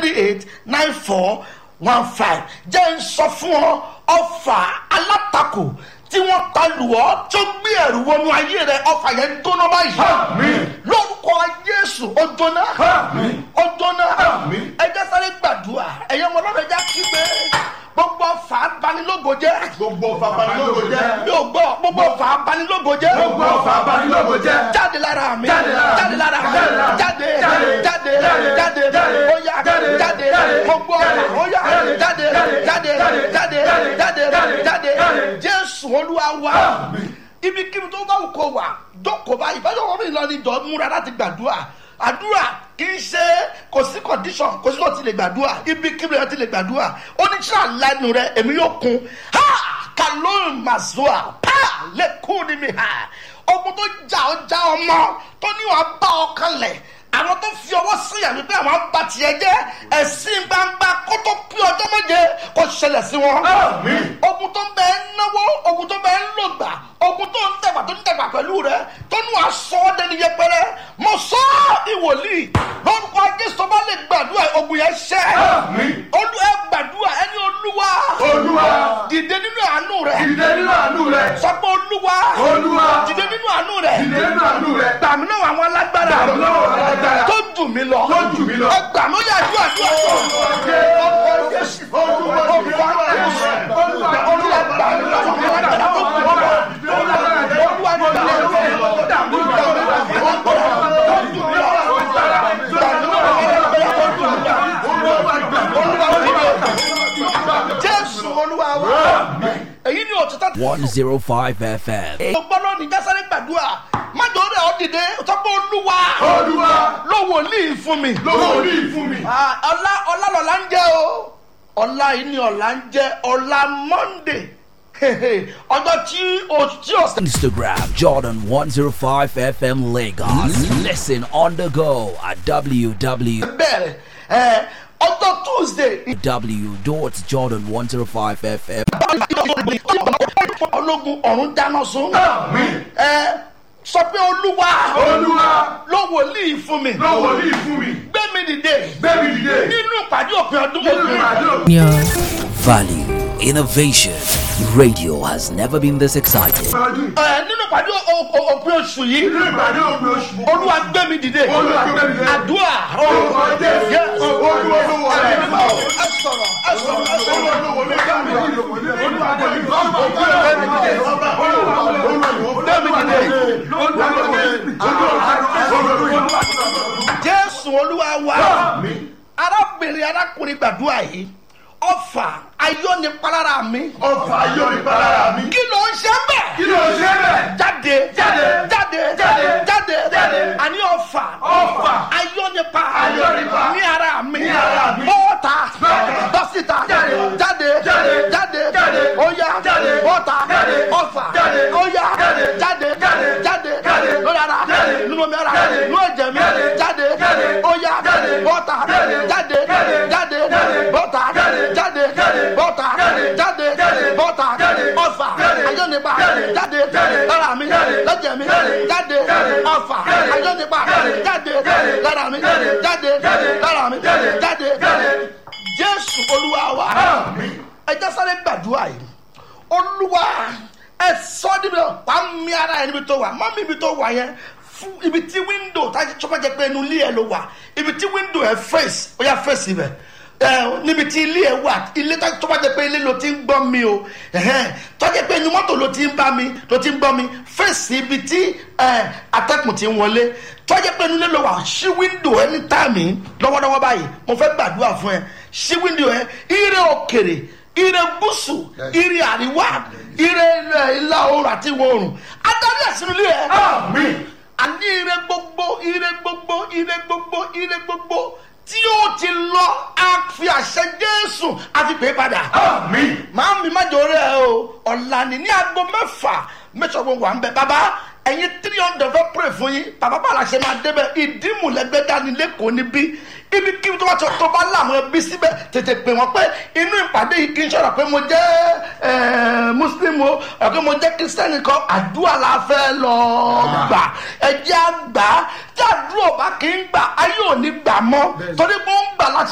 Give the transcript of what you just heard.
three eight nine four one five jẹ́ ń sọ fún ọ ọfà alátakò tí wọ́n ta lù ọ́ tó gbé ẹ̀rù wọnú ayé rẹ ọfà yẹn ń tóná báyìí Àmín. lórúkọ jésù ó jóná Àmín. ó jóná Àmín. ẹjẹ sáré gbàdúrà ẹ̀yẹ́ ọmọ ọlọ́run ẹja kígbe gbogbo ọfà abanilógo jẹ́ gbogbo ọfà abanilógo jẹ́ mi ò gbọ́ gbogbo ọfà abanilógo jẹ́ gbogbo ọfà abanilógo jẹ́ jáde lára mi Jáde lára mi. jáde lára mi Jáde lára mi. jáde Jáde. jáde Jáde. jáde Jáde. oya Jáde. jáde Jáde. gbogbo ọfà oya Jáde. jáde Jáde. jáde Jáde. jáde Jáde. jáde Jáde. jáde Jáde. jésù olúwa wa Àmín. ibikíbi tó bá wù kó wà jókòó báyìí báyọ̀ wọ́n mi lọ ní ìjọ múra láti gbàdúrà àdúrà kì í ṣe kò sí condition kò sí kò ti lè gbàdúrà ibikíbi rẹ ti lè gbàdúrà ó ní tí àlànà rẹ èmi yóò kun ha kàlóyún mazua pa lẹ́kùn ní mi ha ogun tó jà ó já ọmọ tó ní wàá bá ọkàn lẹ̀ àwọn tó fi ọwọ́ sí ìyàwó pé àwọn bá tiẹ̀ jẹ́ ẹ̀sìn gbangba kó tó pín ọjọ́ méje kó ṣẹlẹ̀ sí wọn Àmín. ogun tó ń bẹ ń náwó ogun tó ń bẹ ń lògbà ogun tó ń dẹ̀gbà tó ń dẹ̀gbà pẹ̀lú rẹ tó ń wà sọ ọ́ dẹni yẹpẹrẹ mo sọ ọ́ ìwòlíì lórúkọ jésù bá lè gbàdúrà ogun yẹn ṣẹ́ Àmín. olú ẹ gbàdúrà ẹni olúwa olúwa dìde nínú àánú rẹ dìde nínú àánú rẹ sọ pé olúwa Olúwa. dìde nínú àánú rẹ dìde nínú àánú rẹ gbàmí náà àwọn alágbára Gbà mí lọ́wọ́ àwọn alágbára. tó jù mí lọ Tó jù mí lọ. ẹ gbàmí ó yà àdúrà àdúrà ọkọ jésù Olúwa. olúwa jésù olúwa gbàmí lọ́wọ́ àwọn alágbára tó jù mí lọ. Olúwa gbàmí jésù olúwa wa èyí ni òtítọ́ tí 105 FM. mo gbọ́ lónìí jásáré gbàdúrà májò rẹ̀ ọ́ dìde tọ́pọ̀ olúwa olúwa ló wòlíì fún mi. lówó orí fún mi Ah, ọlá ọlá lọ́la ń jẹ́ o ọlá yìí ni ọ̀la ń jẹ́ ọlá monday ọjọ́ tí o tí o sẹ́. Instagram Jordan 105 FM Lagos. Listen on the go at www. bẹ̀rẹ̀ ẹ ọjọ́ tuesday w.jordan105fm. ológun ọ̀run dáná sun Àmín. ẹ sọ pé olúwa olúwa ló wòlíì fún mi lówó orí fún mi gbé mi dìde gbẹ̀mí dìde nínú ìpàdé òpin ọdún nínú òpin ìrìnàjò Value, innovation. Radio has never been this excited. ọdún ẹ nínú ìpàdé o- o- òpin oṣù yìí nínú ìpàdé òpin oṣù olúwa gbé mi dìde Olúwa gbé mi dìde. àdúrà orúkọ jésù Yes. olúwa lówó ẹ orí sọ̀rọ̀ ẹ sọ̀rọ̀ ẹ sọ̀rọ̀ ẹ sọ̀rọ̀. jésù olúwa wa arábìnrin arákùnrin gbàdúrà yìí ọfà ayọ́nipalára mi ọfà yóò ní balára mi kí ló ń ṣe bẹ́ẹ̀ kí ló ṣe bẹ́ẹ̀ jáde Jáde. jáde Jáde. jáde Jáde. àní ọfà Ọfà. ayọ́nipa Ayọ́nipa. ní ara mi Ní ara mi. bọ́ọ̀tà Bọ́ọ̀tà. dọ́sítà Jáde. jáde Jáde. jáde Jáde. óyá Jáde. bọ́ọ̀tà Jáde. ọfà Jáde. óyá Jáde. jáde Jáde. jáde Jáde. lórí ara Jáde. nínú omi ara Jáde. nínú ẹ̀jẹ̀ mi Jáde. jáde Jáde. óyá Jáde. bọ́ọ̀tà Jáde. jáde Jáde. jáde Jáde. bọ́ọ̀tà Jáde. jáde Jáde. bọ́ọ̀tà Jáde. jáde Jáde. bọ́ọ̀tà Jáde. ọfà Jáde. ayọ́nipa Jáde. jáde Jáde. lára mi Jáde. lẹ́jẹ̀ mi Jáde. jáde Jáde. ọfà Jáde. ayọ́nipa Jáde. jáde Jáde. lára mi Jáde. jáde Jáde. lára mi Jáde. jáde Jáde. jésù olúwa wa Àmín. ẹ jẹ́ sáré gbàdúrà yìí olúwa ẹ sọ níbi pa mi ara ẹ níbi tó wà mọ́ mi ibi tó wà yẹn fún ibi tí wíńdò tájú tó jẹ pé inú ilé ẹ ló wà ibi tí wíńdò ẹ fèsì ó yà fèsì ibẹ̀ ẹ níbi tí ilé ẹ wà ilé tó bá jẹ pé ilé ló ti ń gbọ́ mi o ẹ̀hẹ́n, tó jẹ pé inú mọ́tò ló ti ń bá mi ló ti ń gbọ́ mi fèsì ibi tí ẹ, atẹ́kùn ti ń wọlé tó jẹ pé inú ilé ló wà ṣí wíńdò ẹ ní táàmì lọ́wọ́lọ́wọ́ báyìí mo fẹ́ gbàdúrà fún ẹ ṣí wíńdò ẹ ire òkèrè ire gúúsù ire àríwá ire ilẹ̀ ìlà oòrùn àti ìwọ̀ oòrùn adarí ẹ̀sìn ilé ẹ̀ Àmín. àní ire gbogbo ire gbogbo ire gbogbo ire gbogbo tí ó ti lọ á fi àṣẹ jésù àfi pè é padà Àmín. máa mi má jọ rẹ o ọ̀la ni ní aago mẹ́fà mẹ́sàn-án wà ń bẹ bàbá ẹ̀yin three hundred fẹ́ pray fún yín bàbá bàlá ṣe máa débẹ̀ ìdímùlẹ́gbẹ́ dání lẹ́kọ̀ọ́ níbí ibi kí tó bá tó tó bá láàmú ẹbí síbẹ̀ tètè pè wọ́n pé inú ìpàdé yìí kì í ṣọ̀rọ̀ pé mo jẹ́ ẹ̀, muslim o ẹ̀ pé mo jẹ́ kírísítẹ́nì kan àdúrà la fẹ́ lọ gbà ẹ̀jẹ̀ àgbà tí àdúrà bá kì í gbà ayé ò ní gbà mọ́ torí pé ó ń gbà láti